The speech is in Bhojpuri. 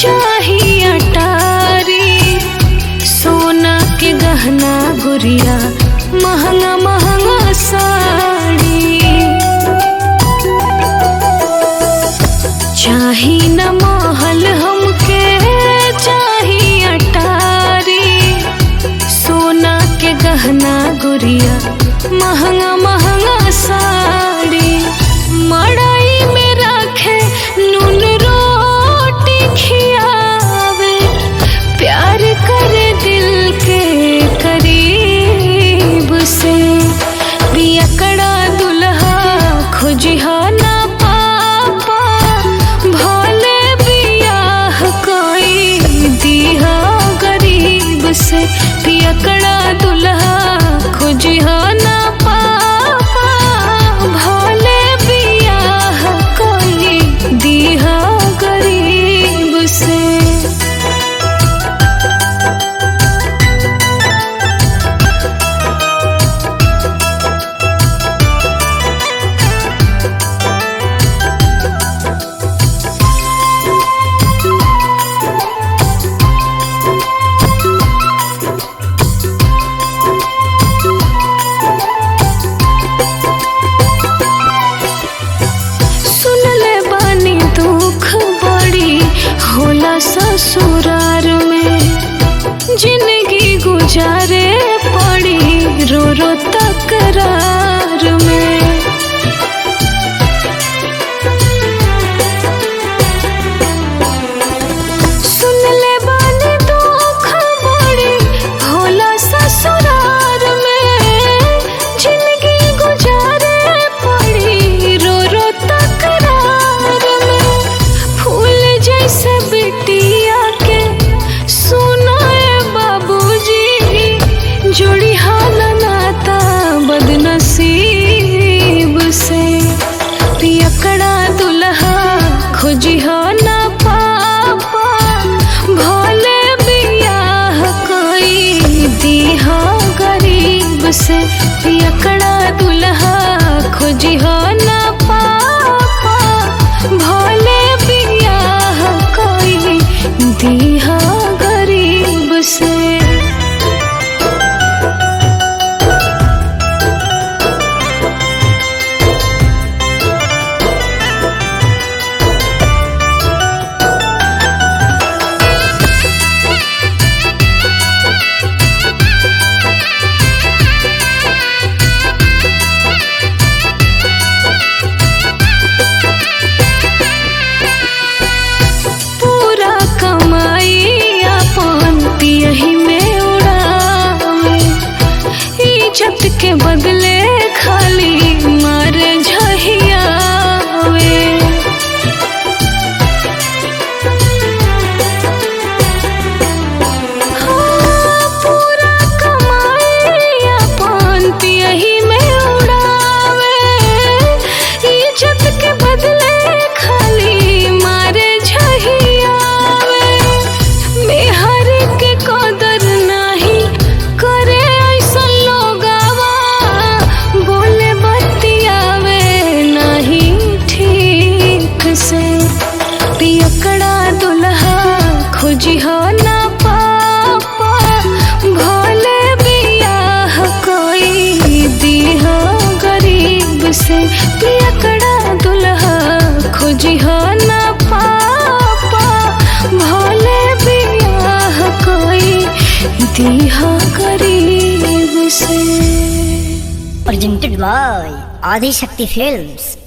चाहिए अटारी सोना के गहना गुड़िया महंगा महंगा साड़ी चाही न महल हमके चाही अटारी सोना के गहना गुड़िया महंगा महंगा साड़ी मड़ाई में रखे नून रोटी खियावे प्यार करे दिल के करीब से बियकड़ा दुल्हा खोजिहा ना पापा भले बियाह कोई दिहा गरीब से पियकड़ा दुल्हा खोजिहा ना पापा भले बियाह कोई दिहा गरीब से सुनले बानी दुख बड़ी होला ससुरार में जिंदगी गुजारे पड़ी रो रो तकरार में सुनले बानी दुख बड़ी होला ससुरार में जिंदगी गुजारे पड़ी रो रो तकरार में फूल जैसे बिटिया के सुनाए बाबूजी जोड़ी हाल नाता बदनसीब से पियकड़ा दुल्हा खोजी हो ना पापा भोले बियाह कोई दिहा गरीब से पियकड़ा दुल्हा खोजी हो ना पापा भोले बियाह कोई दिहा गरीब से पूरा कमाई अपन यही में उड़ावे इज्जत के बदले खाली मार झहियावे हाँ, पूरा कमाई अपन यही में उड़ावे इज्जत के बदले खाली मारे झहियावे मेहर के कदर नाही करे ऐसा लोगावा बोले बतियावे नहीं ठीक से पियकड़ा दुल्हा खोजी हो ना पापा भोले बियाह कोई दिहा गरीब से पियकड़ा दुल्हा खोजी हो ना पापा भोले बियाह कोई दिहा गरीब से presented by Adi Shakti Films.